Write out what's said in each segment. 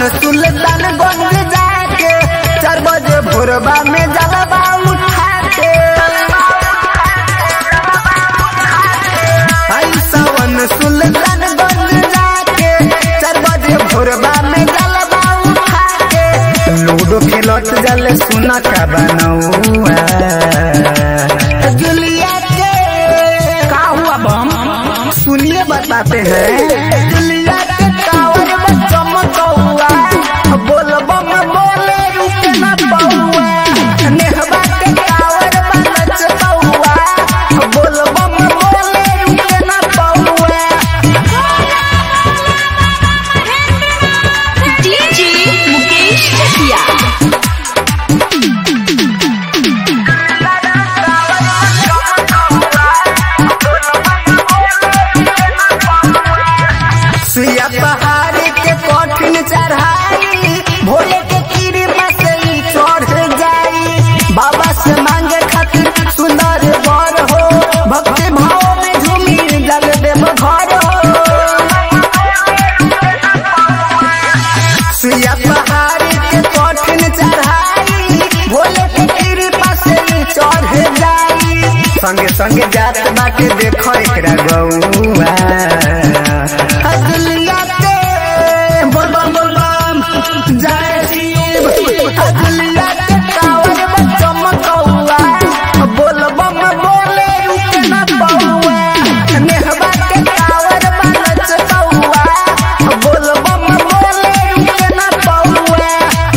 सुल्तान गंज जाके चार बजे भोरबा में जलवा उठा के आई सावन सुल्तान गंज जाके चार बजे भोरबा में जलवा उठा के लूडो खेलत जल सुना का बनौआ जुलिया के का हुआ बम सुनिए बताते हैं जुलिया के कावर में चमकौआ बोल बम बोले रुके न पौआ नेहबा के कावर में नचकौआ बोल बम बोले रुके न पौआ डीजे मुकेश चकिया सुइया पहाड़ी के कठिन चढ़ाई भोले के कृपा से ही चढ़ जाई बाबा से मांगे खातिर सुंदर वर हो भक्ति भाव में झूमी जग देव घर हो सुइया पहाड़ी के कठिन चढ़ाई भोले के कृपा से ही चढ़ जाई संगे संगे जात बाटे देखो एकरा गौआ अदलिया के बोल बम बोल बम जय शिव अदलिया के कावर में चमकौआ बोल बम बोले रुके न पौआ नेहबा के कावर में नचकौआ बोल बम बोले रुके न पौआ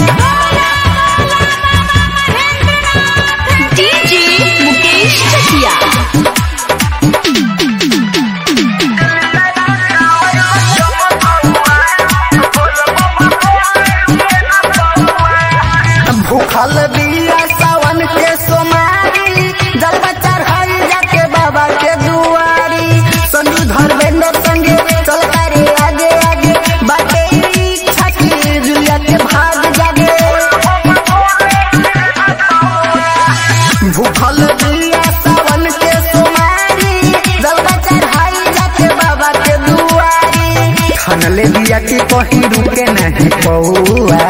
डीजे मुकेश चकिया भूखल बिया सावन के सोमारी जब चढ़ाई जाके बाबा के दुआरी संजू धर्मेंद्र संगे चल करे आगे आगे बाटे इच्छा की जुलिया के भाग जागे भूखल बिया सावन के सोमारी जब चढ़ाई जाके बाबा के दुआरी खनले बिया की कहीं रुके नहीं पौआ